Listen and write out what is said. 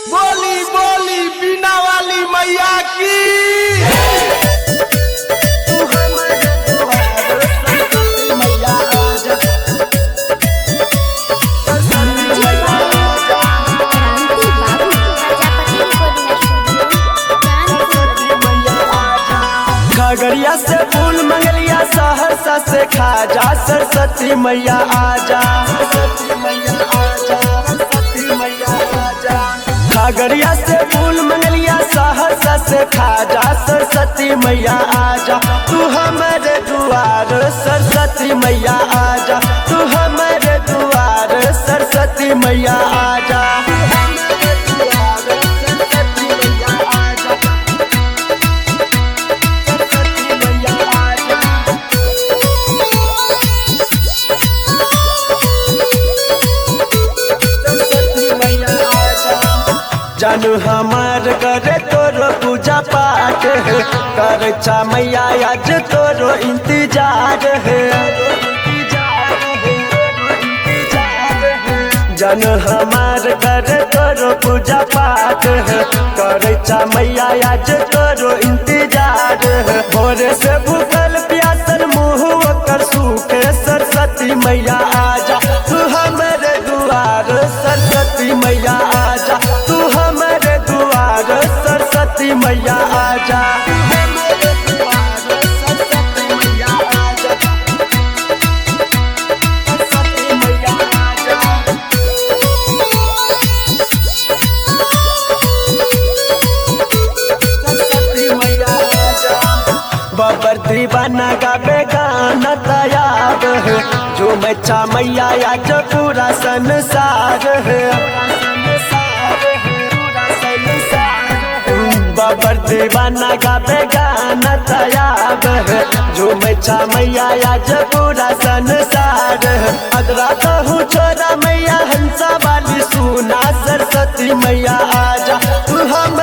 बोली बोली बीना वाली मैया की क्रांति बाबू प्रजापति रिकॉर्डिंग स्टूडियो कानपुर खगड़िया से फूल मंगलिया सहरसा से खाजा सरस्वती मैया आजा सरस्वती मैया आजा सरस्वती मैया आजा खगड़िया से फूल मंगलिया सहरसा से खाजा सरस्वती मैया आजा तू हमारे दुआर सरस्वती मैया आजा तू हमारे दुआर सरस्वती मैया आजा तू हमारे दुआर, सरस्वती मैया आजा सरस्वती मैया आजा सरस्वती मैया आजा जानू हमार करे तोरो पूजा पाठ है कर चा मैया आज तोरो इंतजार है जन हमार करे तोरो पूजा पाठ है करे चा मैया आज तोरो इंतजार है भोरे से भूखल प्यासल मुँह कर सूखे सरस्वती मैया आजा तू हमारे दुआर सरस्वती मैया आजा तू हमारे दुआर सरस्वती मैया आजा तू हमारे दुआर, सरस्वती मैया आजा। सरस्वती मैया आजा। सरस्वती मैया आजा। बाबर दीवाना गावे गाना तैयार है जो मैचा मैया आज पूरा संसार है बाबर दीवाना गावे गाना तैयार है जो मैचा मैया आज पूरा संसार है अदरा कहूँ छोरा मैया हंसा वाली सुना सरस्वती मैया आजा तू हम